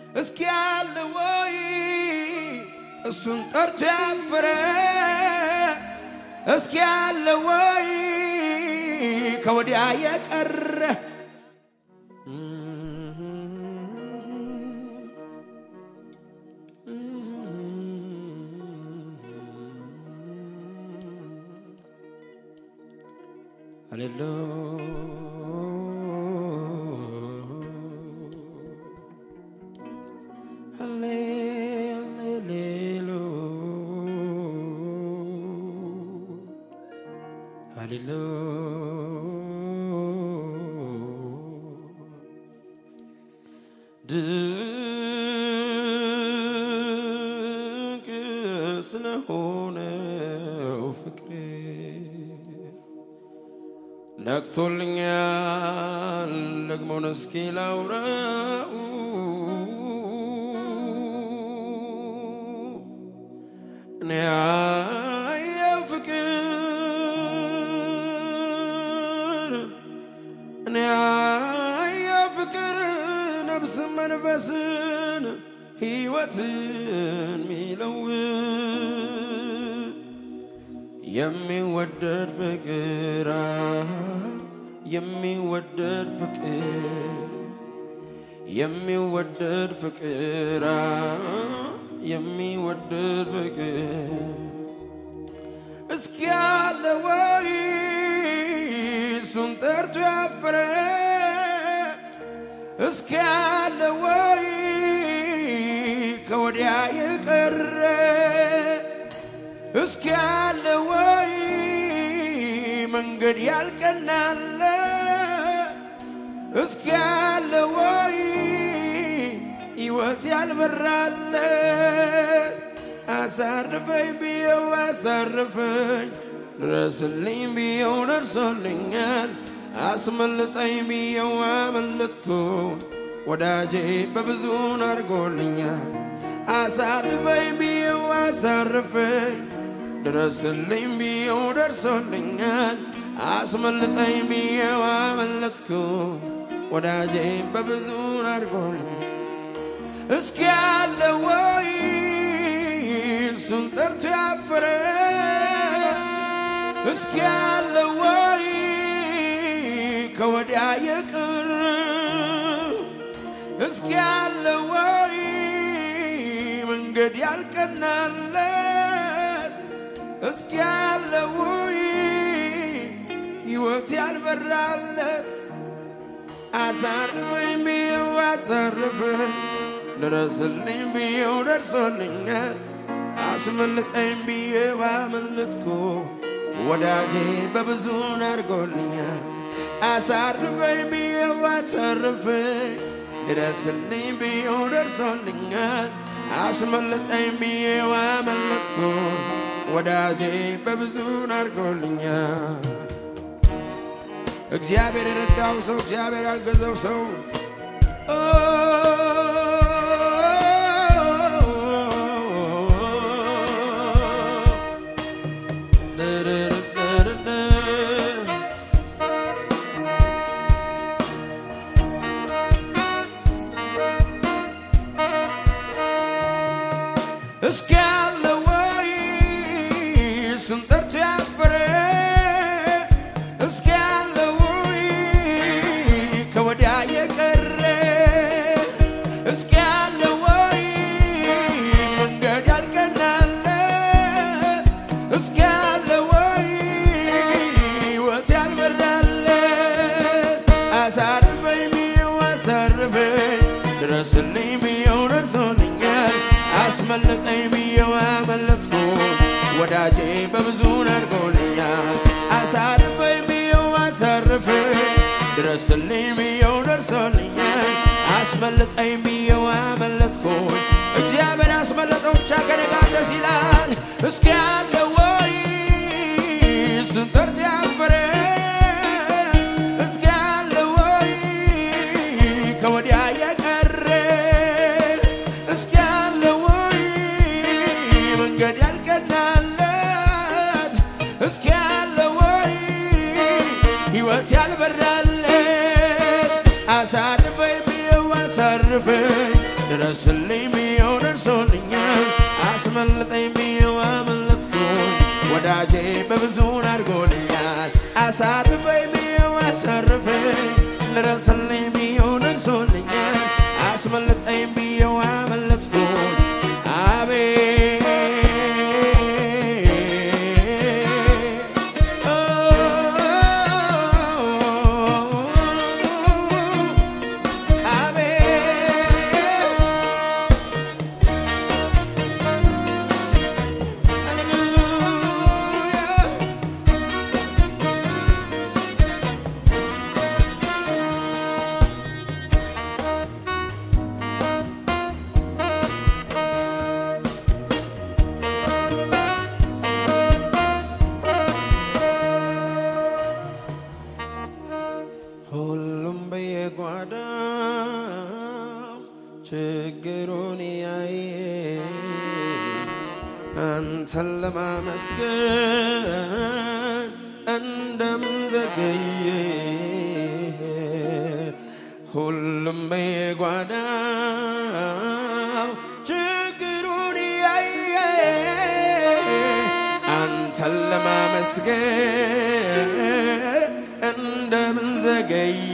እስኪ ያለ ወይ እሱን ጠርቶ ያፈረ እስኪ ያለ ወይ ከወዲያ የቀረ ድንቅ ስለሆነው ፍቅሬ ነቅቶልኛል ደግሞን እስኪ ላውራው እኔ ያየው ፍቅር እኔ ያየው ፍቅር ነፍስ መንፈስን ሕይወትን ሚለውጥ የሚወደድ ፍቅር የሚወደድ ፍቅር የሚወደድ ፍቅር የሚወደድ ፍቅር እስኪ ያለ ወይ እሱን ጠርቶ ያፈረ እስኪ ያለ ወይ ከወዲያ የቀረ እስኪ ያለ ወይ መንገድ ያልቀናለ እስኪ ያለ ወይ ሕይወት ያልበራለ አሳርፈኝ ብየው አሳርፈኝ ድረስልኝ ብየው ደርሶልኛል አስመልጠኝ ብየው አመለጥኩ ወዳጄ በብዙን አድርጎልኛል አሳርፈኝ ብየው አሳርፈኝ ድረስልኝ ብየው ደርሶልኛል አስመልጠኝ ብየው አመለጥኩ ወዳጄ በብዙን አድርጎልኛል እስኪ ያለ ወይ እሱን ጠርቶ ያፈረ እስኪ ያለ ወይ ከወዲያ የቅር እስኪ ያለ ወይ መንገድ ያልቀናለት እስኪ ያለ ወይ ሕይወት ያልበራለት አሳርፈኝ ብየው አሳርፈኝ ድረስልኝ ብየው ደርሶልኛል አስመልጠኝ ብየው አመለጥኩ ወዳጄ በብዙን አድርጎልኛል አሳርፈኝ ብየው አሳርፈኝ ድረስልኝ ብየው ደርሶልኛል አስመልጠኝ ብየው አመለጥኩ ወዳጄ በብዙን አድርጎልኛል እግዚአብሔር የረዳው ሰው እግዚአብሔር ያገዘው ሰው እስኪ ያለ ወይ እሱን ጠርቶ ያፈረ እስኪ ያለ ወይ ከወዲያ የቀረ እስኪ ያለ ወይ መንገድ ያልቀናለ እስኪ ያለ ወይ ሕይወት ያልበራለ አሳርፈኝ ብየው አሳርፈኝ ድረስልኝ ብየው ደርሶልኛል አስመለጠኝ ብየው አመለጥኩ ወዳጄ በብዙ አድርጎልኛል አሳርፈኝ ብየው አሳርፈኝ ድረስልኝ ብየው ደርሶልኛል አስመለጠኝ ብየው አመለጥኩ እግዚአብሔር ያስመለጠው ብቻ ከኔ ጋር ደስ ይላል እስኪ ያለ ወይ እሱን ጠርቶ ያፈረ እስኪ ያለ ወይ ከወዲያ የቀረ እስኪ ያለ ወይ መንገድ ያልቀናለት እስኪ ያለ ወይ ሕይወት ያልበራለት አሳርፈኝ ብየው አሳርፈኝ ድረስልኝ ብዬው ደርሶልኛል አስመልጠኝ ብዬው አመለጥኩኝ ወዳጄ በብዙን አድርጎልኛል አሳርፈኝ ብዬው አሳርፈኝ ድረስልኝ ብዬው ደርሶልኛል አስመልጠኝ ብዬው አመለጥኩኝ አቤት ሁሉም በየጓዳው ችግሩን ያየ አንተን ለማመስገን እንደምን ዘገየ ሁሉም በየጓዳው ችግሩን ያየ አንተን ለማመስገን እንደምን ዘገየ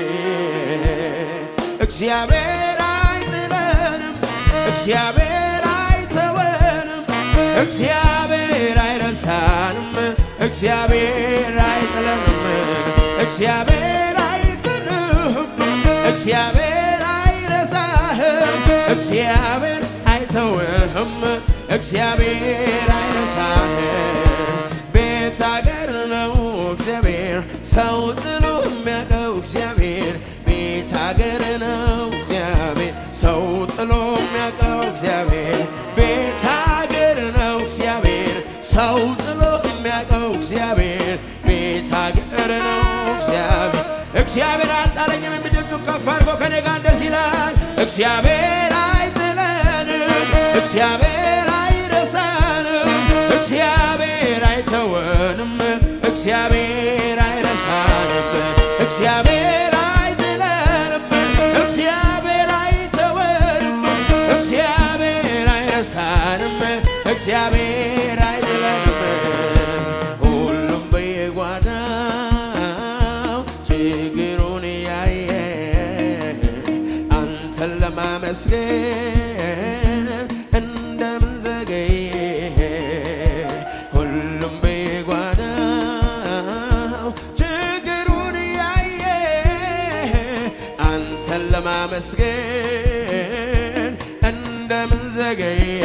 እግዚአብሔር አይጥለንም እግዚአብሔር አይተወንም እግዚአብሔር አይረሳንም እግዚአብሔር አይጥለንም እግዚአብሔር አይጥልህም እግዚአብሔር አይረሳህም እግዚአብሔር አይተውህም እግዚአብሔር አይረሳህም ቤት አገር ነው እግዚአብሔር ሰው ጥሎ የሚያውቀው እግዚአብሔር ቤት አገር ነው እግዚአብሔር ሰው ጥሎ የሚያውቀው እግዚአብሔር ቤት አገር ነው እግዚአብሔር ሰው ጥሎ የሚያውቀው እግዚአብሔር ቤት አገር ነው እግዚአብሔር እግዚአብሔር አልጣለኝም የሚድምፁ ከፍ አድርጎ ከኔ ጋር እንደዚህ ይላል እግዚአብሔር አይጥለንም እግዚአብሔር አይረሳንም እግዚአብሔር አይተወንም እግዚአብሔር አይረሳንም እግዚአብሔር አይጥለንም እግዚአብሔር አይተወንም እግዚአብሔር አይረሳንም እግዚአብሔር አይጥለንም ሁሉም በየጓዳው ችግሩን ያየ አንተን ለማመስገን እንደምን ዘገየ ሁሉም በየጓዳው ችግሩን ያየ አንተን ለማመስገን እንደምን ዘገየ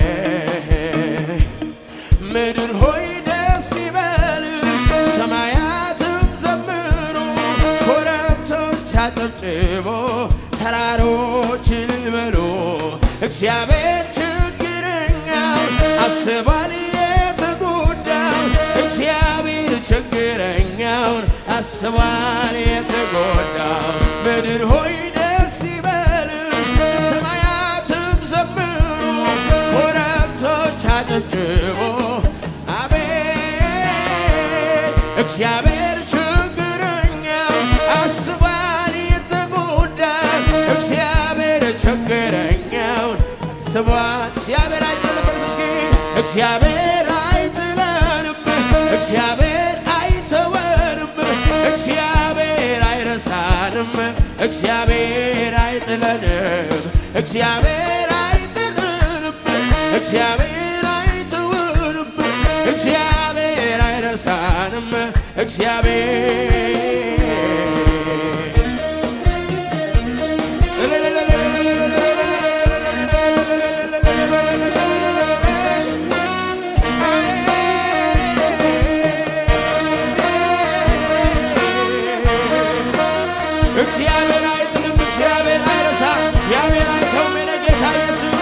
ምድር ሆይ ደስ ይበልሽ፣ ሰማያትም ዘምሩ፣ ኮረብቶች አጨብጭቦ፣ ተራሮች እልል በሉ። እግዚአብሔር ችግረኛው አስቧል የተጎዳው እግዚአብሔር ችግረኛውን አስቧል የተጎዳው ምድር ሆይ ደስ ይበልሽ ሰማያትም ዘምሩ ኮረብቶች አጨብጭቦ አቤት እግዚአብሔር ችግረኛው አስቧል የተጎዳው እግዚአብሔር ችግረኛውን አስቧል እግዚአብሔር አይጥለንም እስኪ እግዚአብሔር አይጥለንም እግዚአብሔር አይተወንም እግዚአብሔር አይረሳንም እግዚአብሔር አይጥለንም እግዚአብሔር አይጥለንም እግዚአብሔር አይተወንም እግዚአብሔር አይረሳንም እግዚአብሔር እግዚአብሔር አይጥልም፣ እግዚአብሔር አይረሳም፣ እግዚአብሔር አይተውም። የኔ ጌታ ኢየሱስ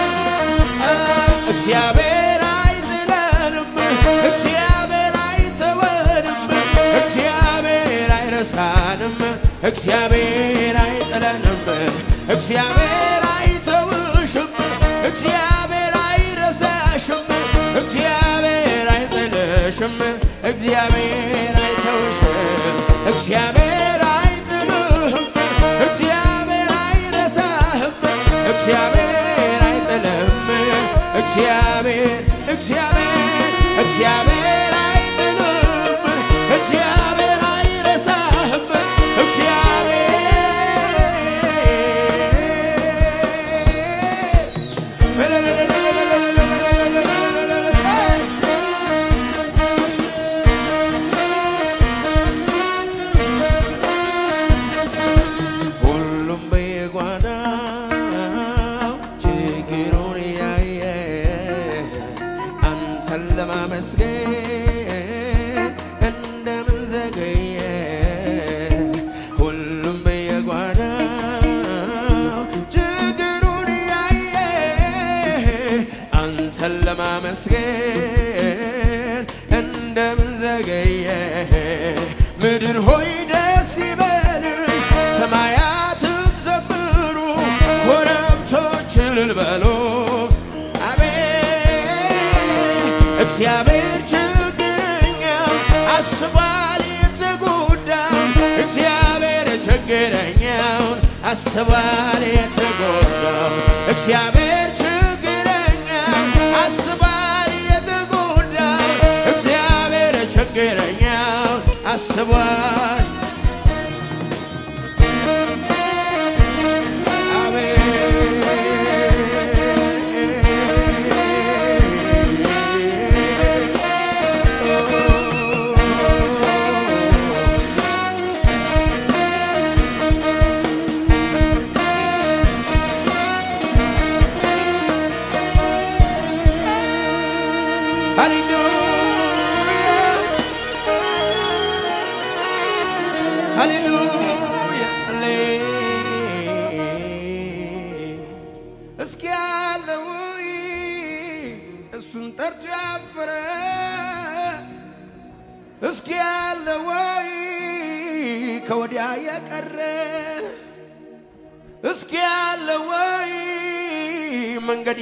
እግዚአብሔር አይጥለንም፣ እግዚአብሔር አይተወንም፣ እግዚአብሔር አይረሳንም፣ እግዚአብሔር አይጥለንም፣ እግዚአብሔር አይተውሽም፣ እግዚአብሔር አይረሳሽም፣ እግዚአብሔር አይጥልሽም፣ እግዚአብሔር አይተውሽም፣ እግዚአብሔር አይጥልህም፣ እግዚአብሔር አይረሳህም፣ እግዚአብሔር እግዚአብሔር እግዚአብሔር እግዚአብሔር አይጥልም እግዚአብሔር አይረሳህም እግዚአብሔር ሁሉም በየጓዳው ችግሩን ያየ አንተን ለማመስገን እንደምን ዘገየ? ሁሉም በየጓዳው ችግሩን ያየ አንተን ለማመስገን እንደምን ዘገየ? ምድር ሆይ ደስ ይበልሽ፣ ሰማያትም ዘምሩ፣ ኮረብቶች እልል በሉ። አቤት እግዚአብሔር ችግረኛው አስቧል የተጎዳው እግዚአብሔር ችግረኛውን አስቧል የተጎዳው እግዚአብሔር ችግረኛው አስቧል የተጎዳው እግዚአብሔር ችግረኛውን አስቧል ሃሌሉያ እስኪ ያለው እሱን ጠርቶ ያፈረ እስኪ ያለው ወይ ከወዲያ የቀረ እስኪ ያለው ወይ መንገድ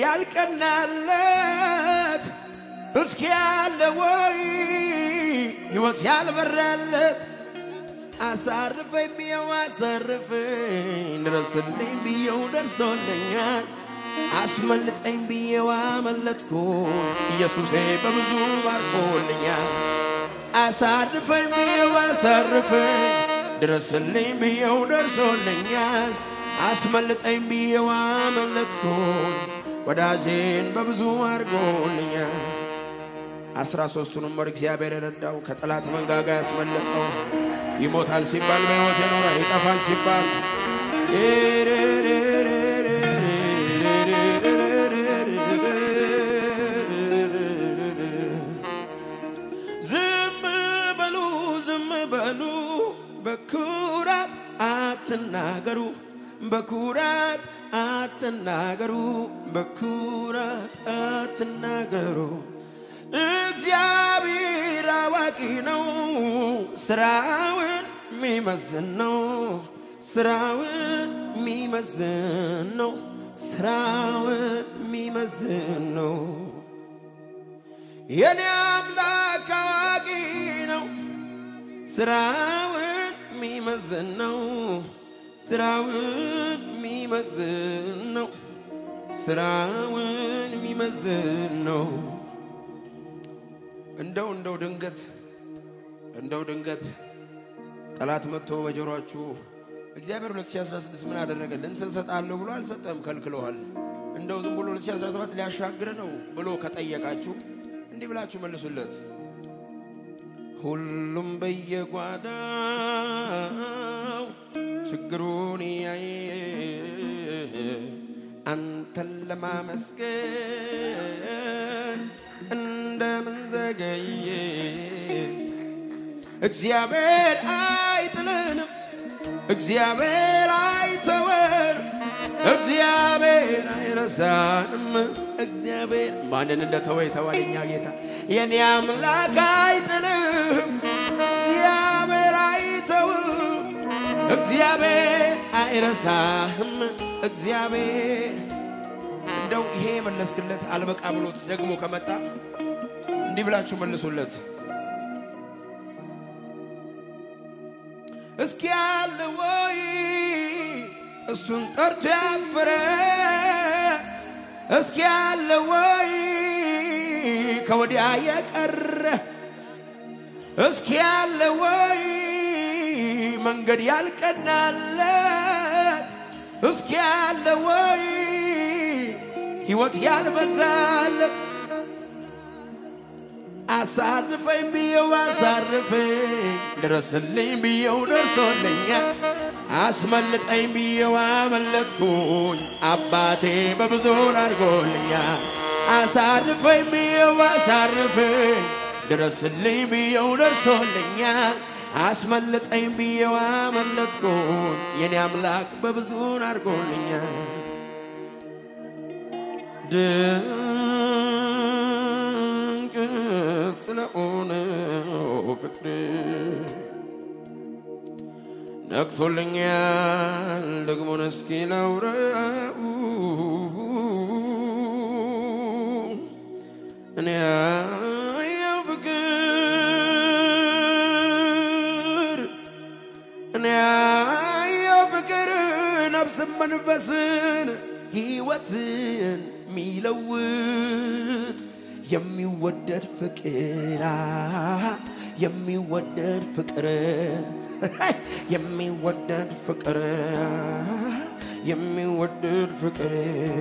ያልቀናለት እስኪ ያለው ወይ ሕይወት ያልበራለት አሳርፈኝ ብየው አሳርፈኝ ድረስልኝ ብየው ደርሶልኛል አስመልጠኝ ብየው አመለጥኩ ኢየሱሴ በብዙ ባርኮልኛል አሳርፈኝ ብየው አሳርፈኝ ድረስልኝ ብየው ደርሶልኛል አስመልጠኝ ብየው አመለጥኩ ወዳጄን በብዙ አድርጎልኛል አስራ ሦስቱንም ወር እግዚአብሔር የረዳው ከጠላት መንጋጋ ያስመለጠው ይሞታል ሲባል በሕይወት የኖረ ይጠፋል ሲባል ዝም በሉ ዝም በሉ በኩራት አትናገሩ በኩራት አትናገሩ በኩራት አትናገሩ እግዚአብሔር አዋቂ ነው፣ ስራውን የሚመዝን ነው። ስራውን የሚመዝን ነው። ስራውን የሚመዝን ነው። የኔ አምላክ አዋቂ ነው፣ ስራውን የሚመዝን ነው። ስራውን የሚመዝን ነው። ስራውን የሚመዝን ነው። እንደው እንደው ድንገት እንደው ድንገት ጠላት መጥቶ በጆሮአችሁ እግዚአብሔር 2016 ምን አደረገ እንትን ሰጣለሁ ብሎ አልሰጠም፣ ከልክለዋል። እንደው ዝም ብሎ 2017 ሊያሻግር ነው ብሎ ከጠየቃችሁ እንዲህ ብላችሁ መልሱለት። ሁሉም በየጓዳው ችግሩን ያየ አንተን ለማመስገን እንደምን ዘገየ? እግዚአብሔር አይጥልንም፣ እግዚአብሔር አይተወንም፣ እግዚአብሔር አይረሳንም። እግዚአብሔር ማንን እንደተወ የተባለ እኛ ጌታ የኔ አምላክ አይጥልም፣ እግዚአብሔር አይተውም፣ እግዚአብሔር አይረሳህም። እግዚአብሔር እንደው ይሄ የመለስክለት አልበቃ ብሎት ደግሞ ከመጣ እንዲህ ብላችሁ መልሱለት። እስኪ ያለ ወይ እሱን ጠርቶ ያፈረ እስኪ ያለ ወይ ከወዲያ የቀረ እስኪ ያለ ወይ መንገድ ያልቀናለት እስኪ ያለ ወይ ሕይወት ያልበዛለት አሳርፈኝ ብየው አሳርፈኝ ድረስልኝ ብየው ደርሶልኛል አስመልጠኝ ብየው አመለጥኩኝ አባቴ በብዙ አድርጎልኛል አሳርፈኝ ብየው አሳርፈኝ ድረስልኝ ብየው ደርሶልኛል አስመልጠኝ ብየው አመለጥኩኝ የኔ አምላክ በብዙ አድርጎልኛል ድንቅ ስለሆነው ፍቅር ነቅቶልኛል ደግሞን እስኪ ላውራው እኔ ያየው ፍቅር እኔ ያየው ፍቅር ነፍስን መንፈስን ሕይወትን የሚለውጥ የሚወደድ ፍቅር የሚወደድ ፍቅር የሚወደድ ፍቅር የሚወደድ ፍቅር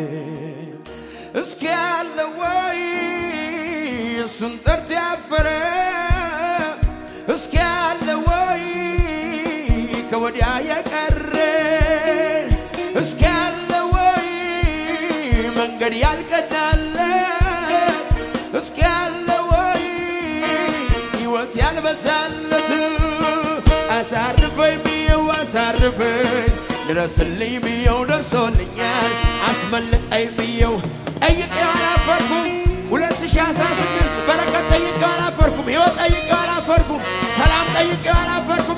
እስኪ ያለ ወይ እሱን ጠርቶ ያፈረ እስኪ ያለ ወይ ከወዲያ የቀረ እስኪ ያለ ወይ መንገድ ያልቀናለት እስኪ ያለ ወይ ሕይወት ያልበዛለት አሳርፈኝ ብየው አሳርፈኝ ድረስልኝ ብየው ደርሶልኛል አስመልጠኝ ብየው ጠይቄው አላፈርኩም 2016 በረከት ጠይቄው አላፈርኩም ሕይወት ጠይቄው አላፈርኩም ሰላም ጠይቄው አላፈርኩም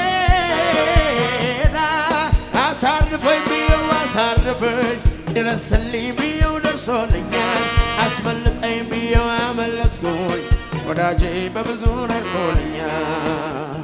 የነጌታ አሳርፈኝ ብየው አሳርፈኝ ድረስልኝ ብየው ደርሶልኛል አስመልጠኝ ብየው አመለጥኩኝ ወዳጄ በብዙ ነርኮልኛል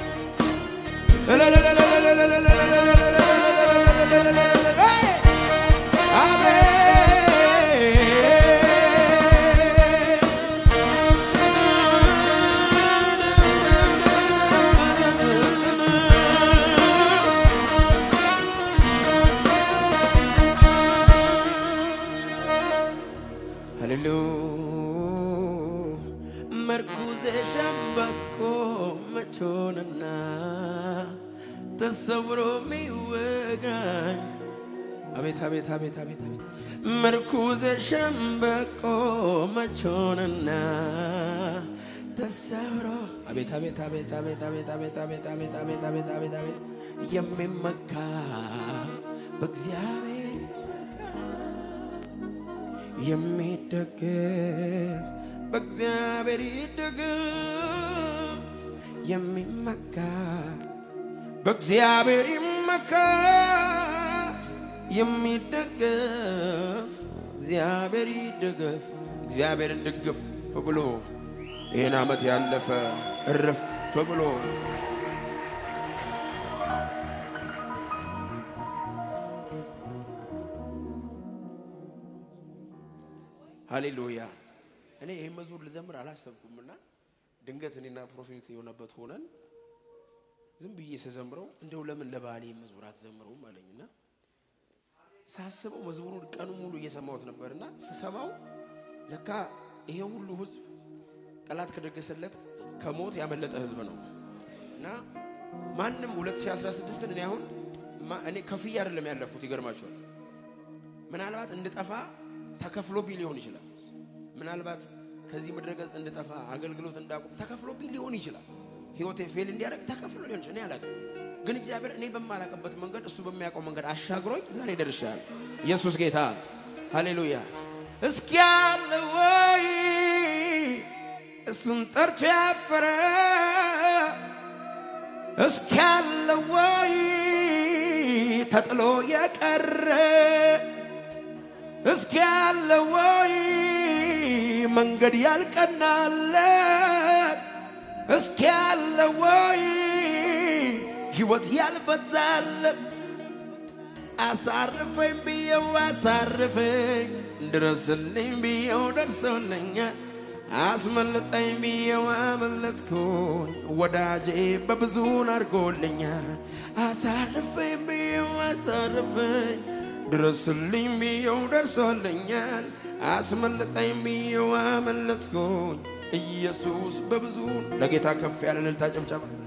ሃሌሉ መርኩዜ ሸምበቆ መቾንና ተሰውሮ ሚወጋኝ አቤት አቤት አቤት አቤት አቤት መርኩዜ ሸምበቆ መቾንና ተሰውሮ አቤት አቤት አቤት አቤት አቤት አቤት አቤት አቤት አቤት አቤት አቤት አቤት የሚመካ በእግዚአብሔር የሚደገፍ በእግዚአብሔር ይደገፍ የሚመካ በእግዚአብሔር ይመካ የሚደገፍ እግዚአብሔር ይደገፍ እግዚአብሔርን ድግፍ ብሎ ይህን ዓመት ያለፈ እርፍ ብሎ ሃሌሉያ እኔ ይህን መዝሙር ልዘምር አላሰብኩምና ድንገት እኔና ፕሮፌት የሆነበት ሆነን ዝም ብዬ ስዘምረው እንደው ለምን ለባህሌ መዝሙር አትዘምረውም አለኝና ሳስበው መዝሙሩን ቀኑ ሙሉ እየሰማሁት ነበርና ስሰማው ለካ ይሄ ሁሉ ህዝብ ጠላት ከደገሰለት ከሞት ያመለጠ ህዝብ ነው እና ማንም 2016ን እኔ አሁን ማ- እኔ ከፍዬ አይደለም ያለፍኩት ይገርማቸዋል ምናልባት እንድጠፋ ተከፍሎብኝ ሊሆን ይችላል። ምናልባት ከዚህ ምድረ ገጽ እንድጠፋ አገልግሎት እንዳቁም ተከፍሎብኝ ሊሆን ይችላል። ህይወቴ ፌል እንዲያደርግ ተከፍሎ ሊሆን ይችላል። እኔ አላውቅም። ግን እግዚአብሔር እኔ በማላውቅበት መንገድ እሱ በሚያውቀው መንገድ አሻግሮኝ ዛሬ ደርሻለሁ። ኢየሱስ ጌታ ሃሌሉያ። እስኪ ያለ ወይ እሱን ጠርቶ ያፈረ እስኪ ያለ ወይ ተጥሎ የቀረ እስኪ ያለ ወይ መንገድ ያልቀናለት እስኪ ያለ ወይ ሕይወት ያልበዛለት አሳርፈኝ ብየው አሳርፈኝ ድረስልኝ ብየው ደርሶልኛል አስመልጠኝ ብየው አመለጥኩኝ ወዳጄ በብዙን አድርጎልኛል አሳርፈኝ ብየው አሳርፈኝ ድረስልኝ ብየው ደርሶልኛል አስመልጠኝ ብየው አመለጥኩኝ ኢየሱስ በብዙ ለጌታ ከፍ ያለ እልልታ ጭብጨባ